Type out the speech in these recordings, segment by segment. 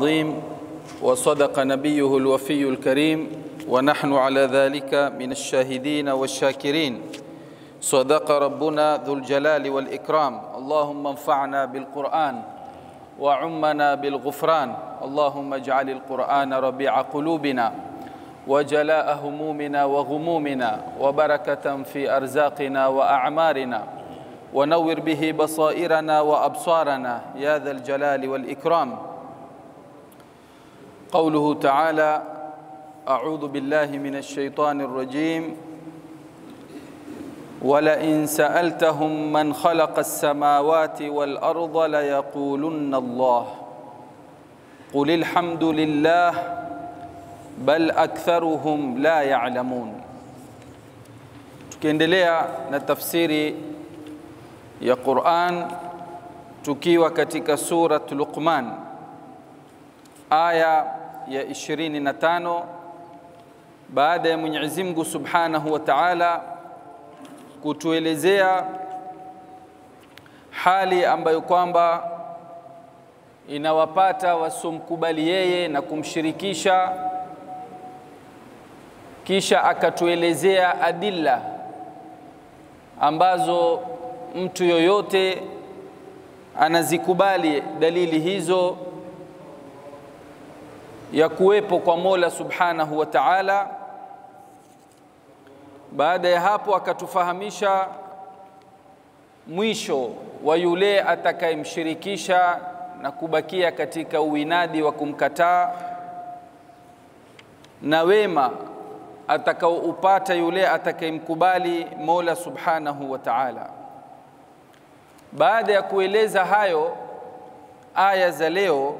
عظيم وصدق نبيه الوفي الكريم ونحن على ذلك من الشاهدين والشاكرين صدق ربنا ذو الجلال والإكرام اللهم انفعنا بالقرآن وعمنا بالغفران اللهم اجعل القرآن ربيع قلوبنا وجلاء همومنا وغمومنا وبركة في أرزاقنا وأعمارنا ونور به بصائرنا وأبصارنا يا ذا الجلال والإكرام قوله تعالى أعوذ بالله من الشيطان الرجيم ولئن سألتهم من خلق السماوات والأرض ليقولن الله قل الحمد لله بل أكثرهم لا يعلمون tukiendelea na tafsiri ya Qur'an tukiwa katika surat Luqman aya ya 25 baada ya Mwenyezi Mungu Subhanahu wa Ta'ala kutuelezea hali ambayo kwamba inawapata wasomkubali yeye na kumshirikisha, kisha akatuelezea adilla ambazo mtu yoyote anazikubali dalili hizo ya kuwepo kwa Mola Subhanahu wa Ta'ala. Baada ya hapo akatufahamisha mwisho wa yule atakayemshirikisha na kubakia katika uinadi wa kumkataa na wema atakaoupata yule atakayemkubali Mola Subhanahu wa Ta'ala. Baada ya kueleza hayo, aya za leo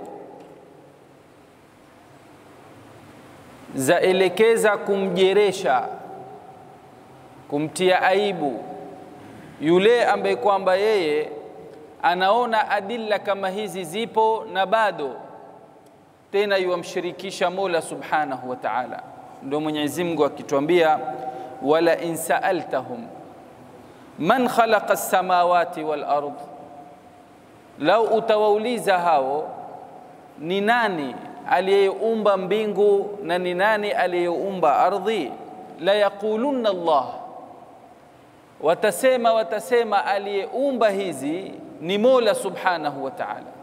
zaelekeza kumjeresha, kumtia aibu yule ambaye kwamba yeye anaona adilla kama hizi zipo na bado tena yuwamshirikisha Mola Subhanahu wa Ta'ala. Ndio Mwenyezi Mungu akituambia, wala in sa'altahum man khalaqa as-samawati wal ard, lau utawauliza hao ni nani aliyeumba mbingu na ni nani aliyeumba ardhi, la yaqulunna Allah, watasema watasema aliyeumba hizi ni Mola Subhanahu wa Ta'ala.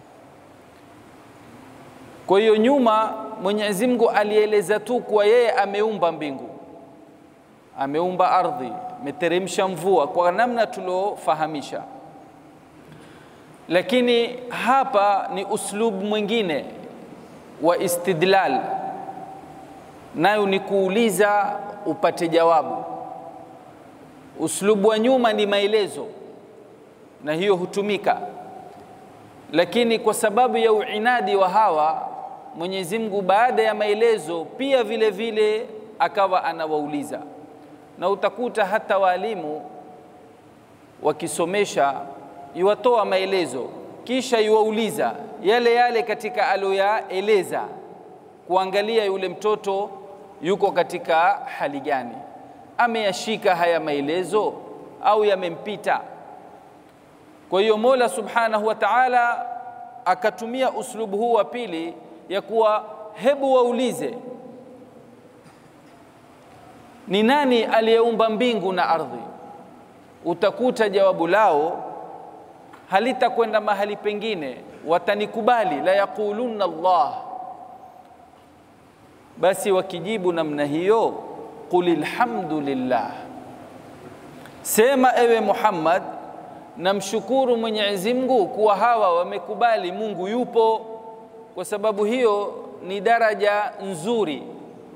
Kwa hiyo nyuma Mwenyezi Mungu alieleza tu kuwa yeye ameumba mbingu, ameumba ardhi, ameteremsha mvua kwa namna tuliofahamisha, lakini hapa ni uslubu mwingine wa istidlal, nayo ni kuuliza upate jawabu. Uslubu wa nyuma ni maelezo, na hiyo hutumika, lakini kwa sababu ya uinadi wa hawa Mwenyezi Mungu baada ya maelezo pia vile vile akawa anawauliza, na utakuta hata walimu wakisomesha iwatoa maelezo kisha iwauliza yale yale katika aloyaeleza, kuangalia yule mtoto yuko katika hali gani, ameyashika haya maelezo au yamempita. Kwa hiyo Mola Subhanahu wa Ta'ala akatumia uslubu huu wa pili ya kuwa hebu waulize ni nani aliyeumba mbingu na ardhi. Utakuta jawabu lao halitakwenda mahali pengine, watanikubali la yaqulunna Allah. Basi wakijibu namna hiyo, qul alhamdulillah, sema ewe Muhammad, namshukuru Mwenyezi Mungu kuwa hawa wamekubali Mungu yupo. Kwa sababu hiyo ni daraja nzuri.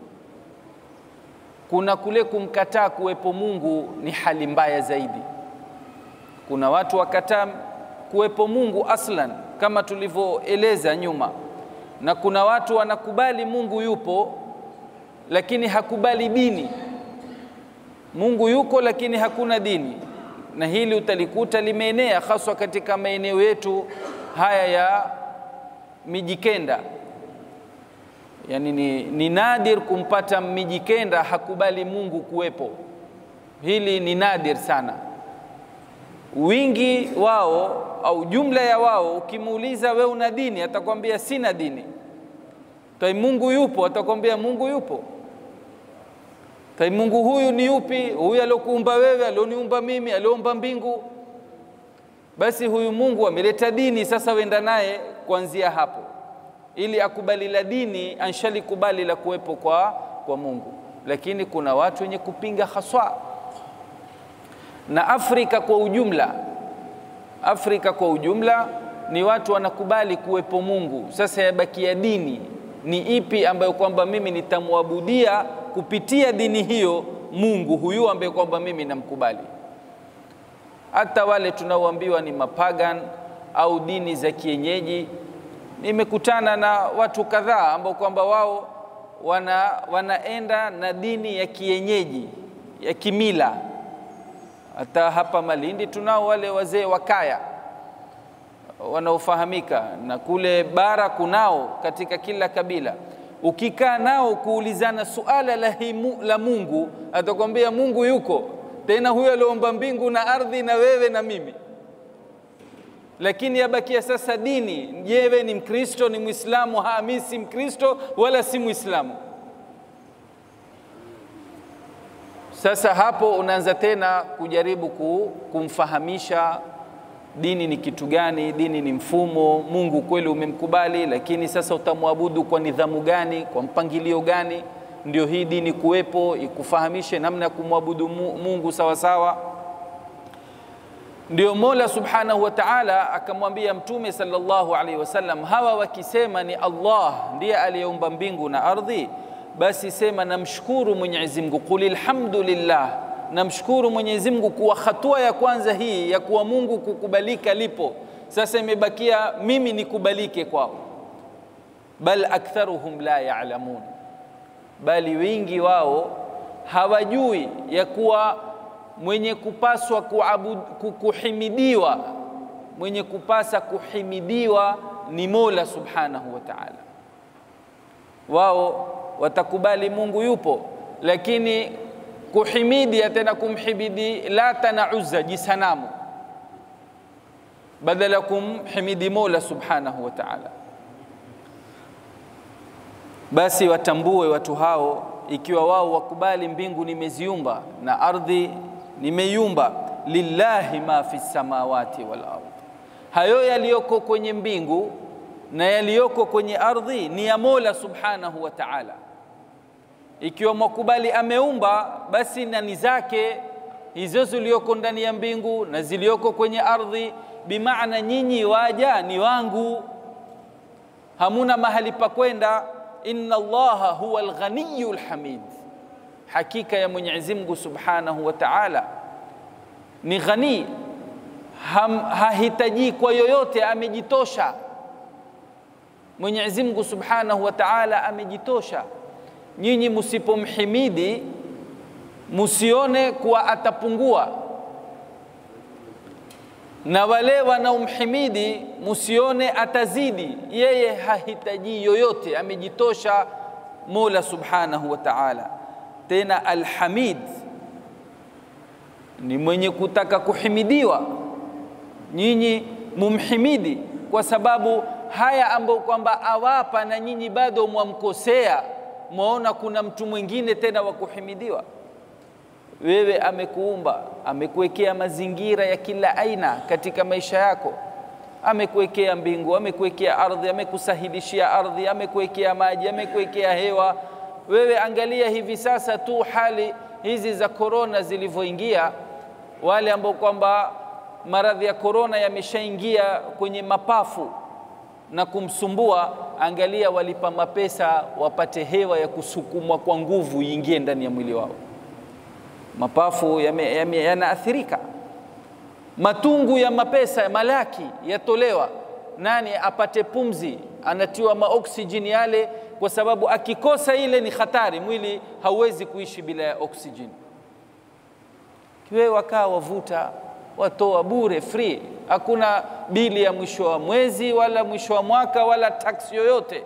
Kuna kule kumkataa kuwepo Mungu ni hali mbaya zaidi. Kuna watu wakataa kuwepo Mungu aslan kama tulivyoeleza nyuma, na kuna watu wanakubali Mungu yupo lakini hakubali dini. Mungu yuko lakini hakuna dini, na hili utalikuta limeenea haswa katika maeneo yetu haya ya Mijikenda. Yani ni, ni nadir kumpata Mijikenda hakubali Mungu kuwepo. Hili ni nadir sana. Wingi wao au jumla ya wao, ukimuuliza we una dini, atakwambia sina dini. Tai Mungu yupo, atakwambia Mungu yupo. Tai Mungu huyu ni yupi? Huyu aliokuumba wewe, alioniumba mimi, alioumba mbingu. Basi huyu Mungu ameleta dini, sasa wenda naye kuanzia hapo, ili akubali la dini, anshalikubali la kuwepo kwa, kwa Mungu. Lakini kuna watu wenye kupinga haswa, na Afrika kwa ujumla, Afrika kwa ujumla ni watu wanakubali kuwepo Mungu. Sasa yabakia dini ni ipi ambayo kwamba mimi nitamwabudia kupitia dini hiyo Mungu huyu ambaye kwamba mimi namkubali. Hata wale tunaoambiwa ni mapagan au dini za kienyeji, nimekutana na watu kadhaa ambao kwamba wao wana, wanaenda na dini ya kienyeji ya kimila. Hata hapa Malindi tunao wale wazee wa kaya wanaofahamika, na kule bara kunao katika kila kabila ukikaa nao kuulizana suala la, himu, la Mungu atakwambia Mungu yuko tena, huyo aliomba mbingu na ardhi na wewe na mimi. Lakini yabakia sasa dini. Je, ni Mkristo ni Mwislamu? Ha, mimi si Mkristo wala si Mwislamu. Sasa hapo unaanza tena kujaribu kumfahamisha dini ni kitu gani, dini ni mfumo. Mungu kweli umemkubali, lakini sasa utamwabudu kwa nidhamu gani, kwa mpangilio gani? Ndio hii dini kuwepo, ikufahamishe namna ya kumwabudu Mungu sawa sawa. Ndio Mola Subhanahu wa Ta'ala akamwambia Mtume sallallahu alaihi wasallam, hawa wakisema ni Allah ndiye aliyeumba mbingu na ardhi, basi sema namshukuru Mwenyezi Mungu, qul alhamdulillah namshukuru Mwenyezi Mungu kuwa hatua ya kwanza hii ya kuwa Mungu kukubalika lipo. Sasa imebakia mimi nikubalike kwao. Bal aktharuhum la ya'lamun, bali wingi wao hawajui ya kuwa mwenye kupaswa kuabud, kuhimidiwa mwenye kupasa kuhimidiwa ni Mola Subhanahu wa Ta'ala. Wao watakubali Mungu yupo, lakini kuhimidi tena kumhimidi Lata na Uzza jisanamu, badala ya kumhimidi Mola Subhanahu wa Ta'ala. Basi watambue watu hao, ikiwa wao wakubali mbingu nimeziumba na ardhi nimeiumba, lillahi ma fi samawati wal ardh, hayo yaliyoko kwenye mbingu na yaliyoko kwenye ardhi ni ya Mola Subhanahu wa Ta'ala. Ikiwa mwakubali ameumba, basi nani zake hizo zilioko ndani ya mbingu na zilioko kwenye ardhi, bimaana nyinyi waja ni wangu, hamuna mahali pa kwenda. Inna Allaha huwa alghaniyu lhamid, hakika ya Mwenyezi Mungu Subhanahu wa Ta'ala ni ghani, hahitaji kwa yoyote, amejitosha. Mwenyezi Mungu Subhanahu wa Ta'ala amejitosha. Nyinyi musipomhimidi musione kuwa atapungua, na wale wanaomhimidi musione atazidi. Yeye hahitaji yoyote, amejitosha Mola Subhanahu wa Ta'ala. Tena Alhamid ni mwenye kutaka kuhimidiwa. Nyinyi mumhimidi kwa sababu haya ambayo kwamba awapa, na nyinyi bado mwamkosea mwaona kuna mtu mwingine tena wa kuhimidiwa. Wewe amekuumba, amekuwekea mazingira ya kila aina katika maisha yako, amekuwekea mbingu, amekuwekea ardhi, amekusahilishia ardhi, amekuwekea maji, amekuwekea hewa. Wewe angalia hivi sasa tu hali hizi za korona zilivyoingia, wale ambao kwamba maradhi ya korona yameshaingia kwenye mapafu na kumsumbua, angalia, walipa mapesa wapate hewa ya kusukumwa kwa nguvu iingie ndani ya mwili wao. Mapafu yanaathirika, yame, matungu ya mapesa ya malaki yatolewa, nani apate pumzi, anatiwa maoksijeni yale, kwa sababu akikosa ile ni hatari, mwili hauwezi kuishi bila ya oksijeni. Wewe wakaa wavuta watoa bure free, hakuna bili ya mwisho wa mwezi wala mwisho wa mwaka wala taksi yoyote.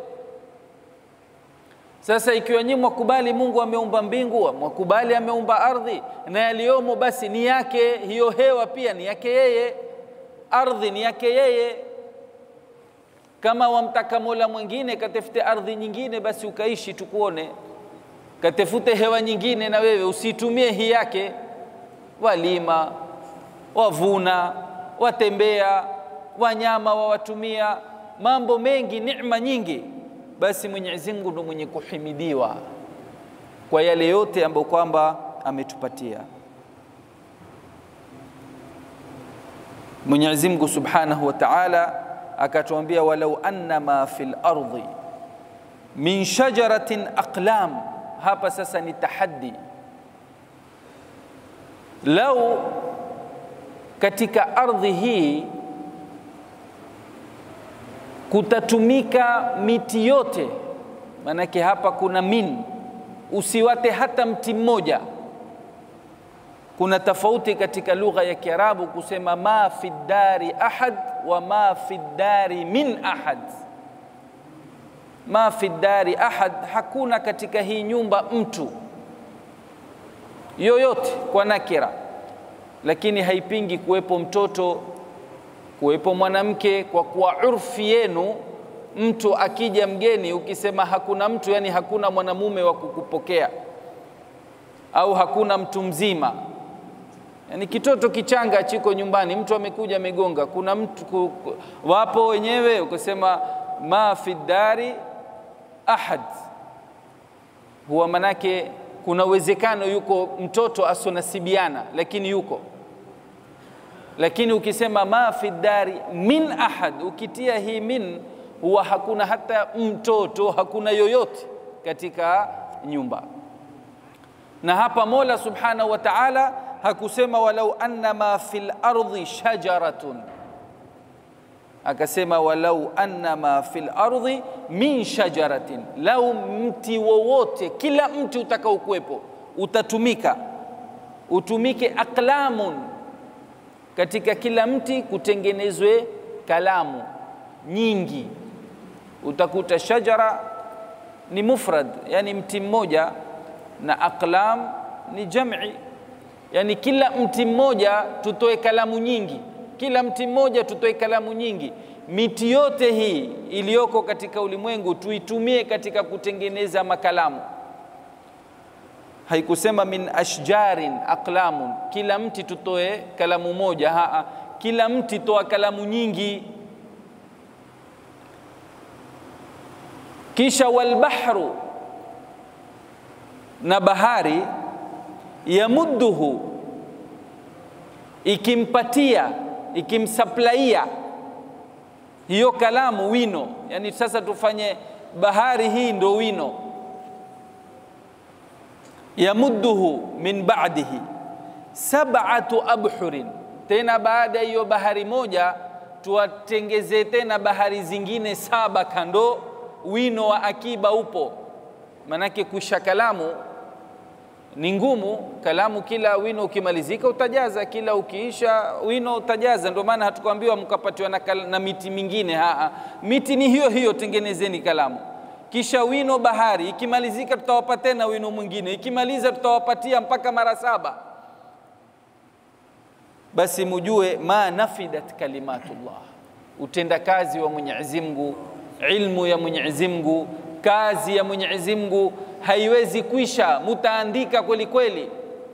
Sasa ikiwa nyinyi mwakubali Mungu ameumba mbingu, mwakubali ameumba ardhi na yaliyomo, basi ni yake. Hiyo hewa pia ni yake yeye. ardhi ni yake yeye. Kama wamtaka mola mwingine, katafute ardhi nyingine, basi ukaishi tukuone. Katafute hewa nyingine, na wewe usitumie hii yake. Walima, wavuna, watembea, wanyama wawatumia, mambo mengi, neema nyingi. Basi Mwenyezi Mungu ndo mwenye kuhimidiwa kwa yale yote ambayo kwamba ametupatia. Mwenyezi Mungu Subhanahu wa Ta'ala akatuambia, walau anna ma fil ardi min shajaratin aqlam. Hapa sasa ni tahaddi, lau katika ardhi hii kutatumika miti yote, maanake hapa kuna min, usiwate hata mti mmoja. Kuna tofauti katika lugha ya Kiarabu kusema ma fi dari ahad wa ma fi dari min ahad. Ma fi dari ahad, hakuna katika hii nyumba mtu yoyote kwa nakira, lakini haipingi kuwepo mtoto, kuwepo mwanamke, kwa kuwa urfi yenu mtu akija mgeni, ukisema hakuna mtu, yani hakuna mwanamume wa kukupokea au hakuna mtu mzima Yani kitoto kichanga chiko nyumbani, mtu amekuja amegonga, kuna mtu ku, ku, wapo wenyewe, ukasema ma fi dari ahad, huwa manake kuna uwezekano yuko mtoto asonasibiana, lakini yuko. Lakini ukisema ma fi dari min ahad, ukitia hii min, huwa hakuna hata mtoto, hakuna yoyote katika nyumba. Na hapa Mola subhanahu wa ta'ala hakusema walau anna ma fil ardi shajaratun, akasema walau anna ma fil ardi min shajaratin, lau mti wowote, kila mti utakaokuwepo utatumika, utumike aqlamun, katika kila mti kutengenezwe kalamu nyingi. Utakuta shajara ni mufrad, yani mti mmoja, na aqlam ni jam'i yani kila mti mmoja tutoe kalamu nyingi, kila mti mmoja tutoe kalamu nyingi. Miti yote hii iliyoko katika ulimwengu tuitumie katika kutengeneza makalamu. Haikusema min ashjarin aqlamun, kila mti tutoe kalamu moja. Haa, kila mti toa kalamu nyingi. Kisha walbahru, na bahari yamudduhu ikimpatia ikimsaplaia hiyo kalamu wino. Yani sasa tufanye bahari hii ndo wino. Yamudduhu min ba'dihi sab'atu abhurin, tena baada ya hiyo bahari moja tuwatengeze tena bahari zingine saba kando, wino wa akiba upo. Manake kuisha kalamu ni ngumu. Kalamu kila wino ukimalizika utajaza, kila ukiisha wino utajaza. Ndio maana hatukuambiwa mkapatiwa na, na miti mingine. Haa, miti ni hiyo hiyo, tengenezeni kalamu. Kisha wino bahari ikimalizika, tutawapa tena wino mwingine, ikimaliza tutawapatia mpaka mara saba. Basi mujue ma nafidat kalimatullah, utendakazi wa Mwenyezi Mungu, ilmu ya Mwenyezi Mungu, kazi ya Mwenyezi Mungu haiwezi kwisha, mutaandika kweli kweli.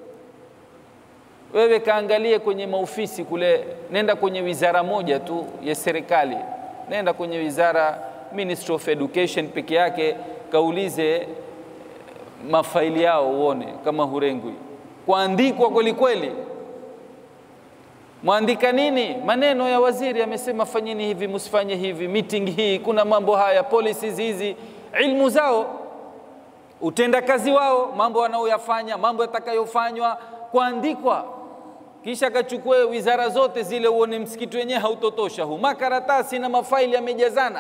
Wewe kaangalie kwenye maofisi kule, nenda kwenye wizara moja tu ya serikali, nenda kwenye wizara Ministry of Education peke yake, kaulize mafaili yao uone kama hurengwi, kuandikwa kweli kweli. Mwandika nini? Maneno ya waziri amesema, fanyeni hivi, msifanye hivi, meeting hii, kuna mambo haya, policies hizi, ilmu zao utendakazi wao, mambo wanaoyafanya, mambo yatakayofanywa, kuandikwa. Kisha kachukue wizara zote zile, uone msikiti wenyewe hautotosha huu, makaratasi na mafaili yamejazana.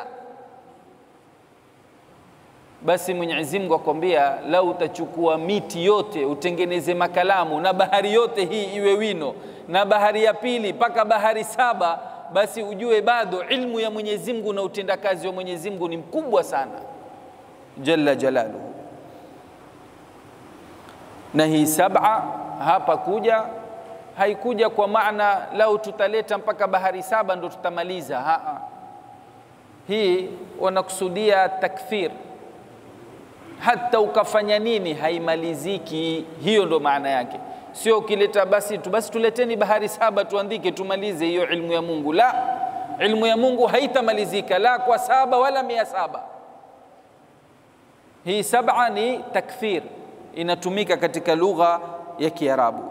Basi Mwenyezi Mungu akwambia, lau utachukua miti yote utengeneze makalamu na bahari yote hii iwe wino na bahari ya pili mpaka bahari saba, basi ujue bado ilmu ya Mwenyezi Mungu na utendakazi wa Mwenyezi Mungu ni mkubwa sana, jalla jalaluhu. Na hii saba hapa kuja haikuja kwa maana lau tutaleta mpaka bahari saba ndo tutamaliza. Haa, hii wanakusudia takthir, hata ukafanya nini haimaliziki. Hiyo ndo maana yake, sio ukileta basi tu basi tuleteni bahari saba tuandike tumalize hiyo ilmu ya Mungu. La, ilmu ya Mungu haitamalizika la kwa saba wala mia saba. Hii saba ni takthir, inatumika katika lugha ya Kiarabu.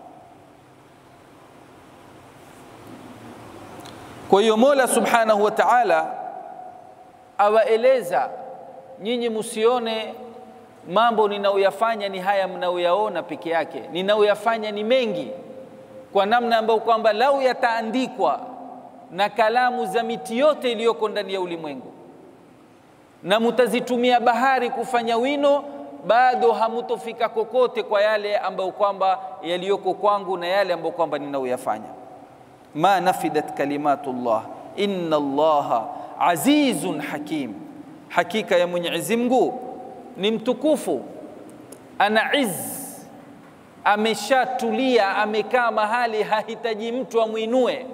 Kwa hiyo Mola Subhanahu wa Ta'ala awaeleza nyinyi, msione mambo ninayoyafanya ni haya mnayoyaona peke yake, ninayoyafanya ni mengi, kwa namna ambayo kwamba lau yataandikwa na kalamu za miti yote iliyoko ndani ya ulimwengu na mutazitumia bahari kufanya wino, bado hamutofika kokote kwa yale ambayo kwamba yaliyoko kwangu na yale ambayo kwamba ninayoyafanya. ma nafidat kalimatullah inna allaha azizun hakim, hakika ya Mwenyezi Mungu ni mtukufu, ana izz, ameshatulia, amekaa mahali hahitaji mtu amwinue.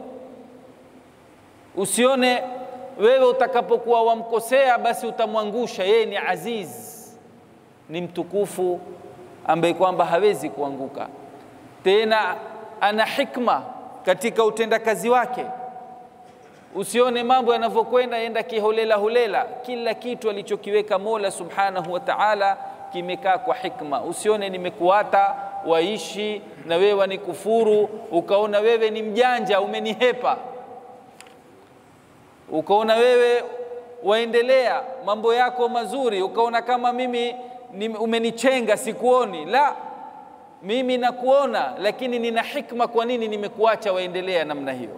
Usione wewe utakapokuwa wamkosea basi utamwangusha. Yeye ni aziz, ni mtukufu ambaye kwamba hawezi kuanguka. Tena ana hikma katika utendakazi wake. Usione mambo yanavyokwenda yenda kiholela holela. Kila kitu alichokiweka Mola Subhanahu wa Ta'ala kimekaa kwa hikma. Usione nimekuata waishi na wewe wanikufuru, ukaona wewe ni mjanja umenihepa ukaona wewe waendelea mambo yako mazuri, ukaona kama mimi ni, umenichenga sikuoni. La, mimi nakuona, lakini nina hikma. Kwa nini nimekuacha waendelea namna hiyo?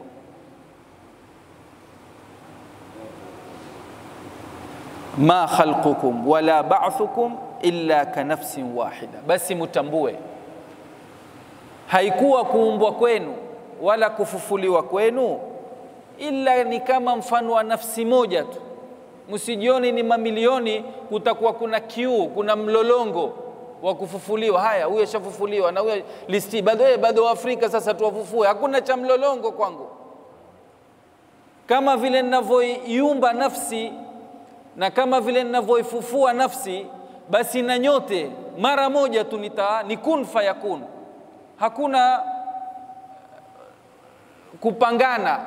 ma khalqukum wala ba'thukum illa ka nafsin wahida, basi mutambue haikuwa kuumbwa kwenu wala kufufuliwa kwenu ila ni kama mfano wa nafsi moja tu. Msijioni ni mamilioni, kutakuwa kuna kiu, kuna mlolongo wa kufufuliwa. Haya, huyo shafufuliwa na huyo listi bado, eh, bado Waafrika sasa tuwafufue. Hakuna cha mlolongo kwangu. Kama vile ninavyoiumba nafsi na kama vile ninavyoifufua nafsi, basi na nyote mara moja tu nita ni kun fayakun. Hakuna kupangana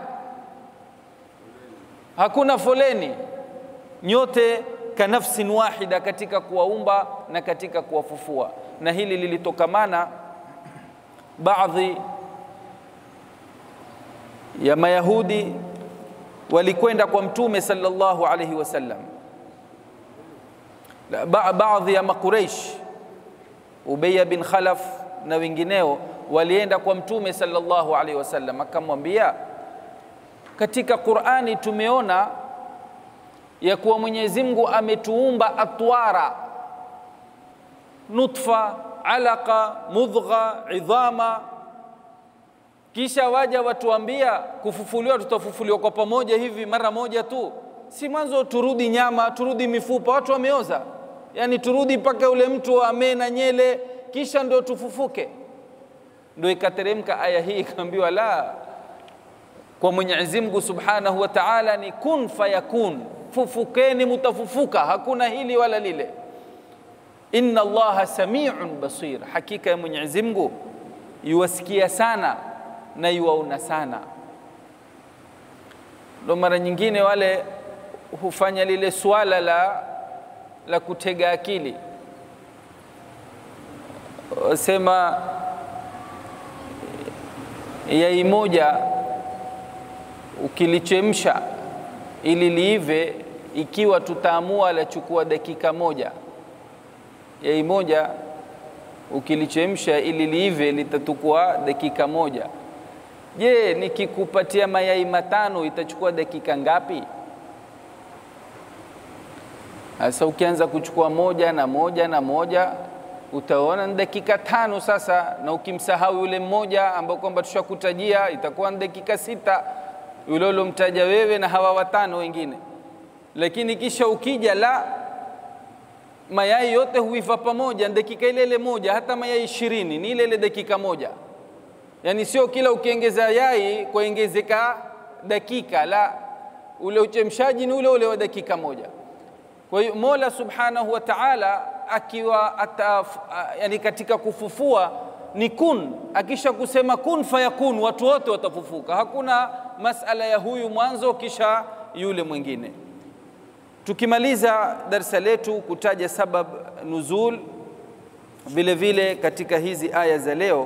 hakuna foleni, nyote ka nafsin wahida katika kuwaumba na katika kuwafufua. Na hili lilitokamana baadhi ya Mayahudi walikwenda kwa Mtume sallallahu alaihi wasallam, ba baadhi ya Makuraish, Ubayya bin Khalaf na wengineo walienda kwa Mtume sallallahu alaihi wasallam, akamwambia katika Qur'ani tumeona ya kuwa Mwenyezi Mungu ametuumba atwara, nutfa, alaqa, mudgha, idhama, kisha waja watuambia kufufuliwa, tutafufuliwa kwa pamoja hivi mara moja tu, si mwanzo turudi nyama, turudi mifupa, watu wameoza, yani turudi mpaka ule mtu amee na nyele, kisha ndio tufufuke. Ndio ikateremka aya hii ikaambiwa la kwa Mwenyezi Mungu Subhanahu wa Ta'ala ni kun fayakun, fufukeni mutafufuka, hakuna hili wala lile. Inna Allaha samiun basir, hakika ya Mwenyezi Mungu yuwasikia sana na yuwaona sana. Ndo mara nyingine wale hufanya lile swala la, la kutega akili, wasema yai moja ukilichemsha ili liive, ikiwa tutaamua lachukua dakika moja, yai moja ukilichemsha ili liive litatukua dakika moja. Je, nikikupatia mayai matano itachukua dakika ngapi? Sasa ukianza kuchukua moja na moja na moja utaona ni dakika tano sasa, na ukimsahau yule mmoja ambao kwamba tushakutajia itakuwa ni dakika sita yule ulomtaja wewe na hawa watano wengine. Lakini kisha ukija la mayai yote huiva pamoja, dakika ile ile moja, hata mayai ishirini ni ile ile dakika moja. yani sio kila ukiongeza yai kwaongezeka dakika, la, ule uchemshaji ni ule ule wa dakika moja. Kwa hiyo Mola Subhanahu wa Ta'ala akiwa ataf, yani katika kufufua ni kun, akisha kusema kun fayakun, watu wote watafufuka. Hakuna masala ya huyu mwanzo kisha yule mwingine. Tukimaliza darsa letu kutaja sabab nuzul, vile vile katika hizi aya za leo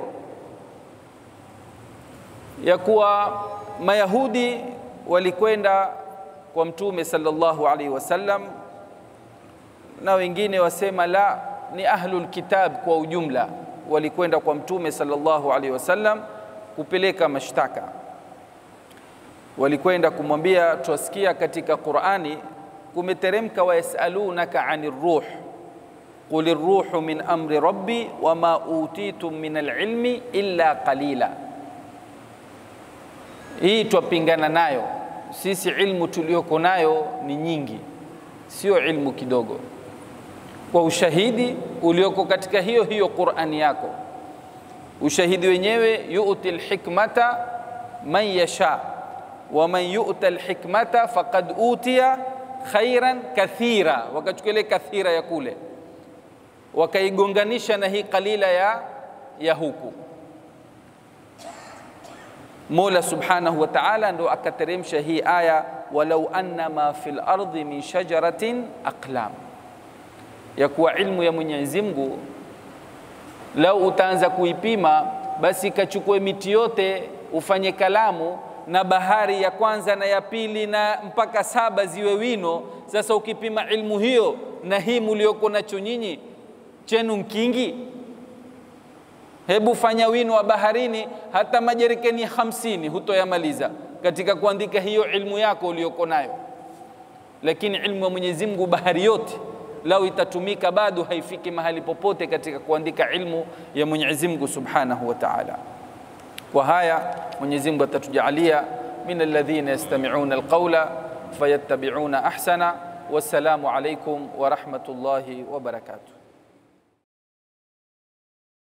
ya kuwa Mayahudi walikwenda kwa Mtume sallallahu alaihi wasallam, na wengine wasema la, ni ahlul kitab kwa ujumla walikwenda kwa Mtume sallallahu alaihi wasallam kupeleka mashtaka. Walikwenda kumwambia, twasikia katika Qur'ani kumeteremka, wayasalunaka ani ruh qul ruhu min amri rabbi wama utitum min alilmi illa qalila. Hii twapingana nayo sisi, ilmu tuliyoko nayo ni nyingi, sio ilmu kidogo kwa ushahidi ulioko katika hiyo hiyo Qur'ani yako. Ushahidi wenyewe yu'ti alhikmata man yasha wa man yu'ta alhikmata faqad utiya khairan kathira. Wakachukua kathira ya kule wakaigonganisha na hii qalila ya, ya huku. Mola subhanahu wa ta'ala ndo akateremsha hii aya, walau anna ma fil ardi min shajaratin aqlam ya kuwa ilmu ya Mwenyezi Mungu lau utaanza kuipima basi ikachukue miti yote ufanye kalamu na bahari ya kwanza na ya pili na mpaka saba ziwe wino. Sasa ukipima ilmu hiyo na hii mulioko nacho nyinyi chenu mkingi, hebu fanya wino wa baharini, hata majerikeni hamsini hutoyamaliza katika kuandika hiyo ilmu yako ulioko nayo. Lakini ilmu ya Mwenyezi Mungu bahari yote lau itatumika bado haifiki mahali popote katika kuandika ilmu ya Mwenyezi Mungu Subhanahu wa Ta'ala. Kwa haya Mwenyezi Mungu atatujalia min alladhina yastami'una alqawla fayattabi'una ahsana. Wassalamu alaykum wa rahmatullahi wa barakatuh.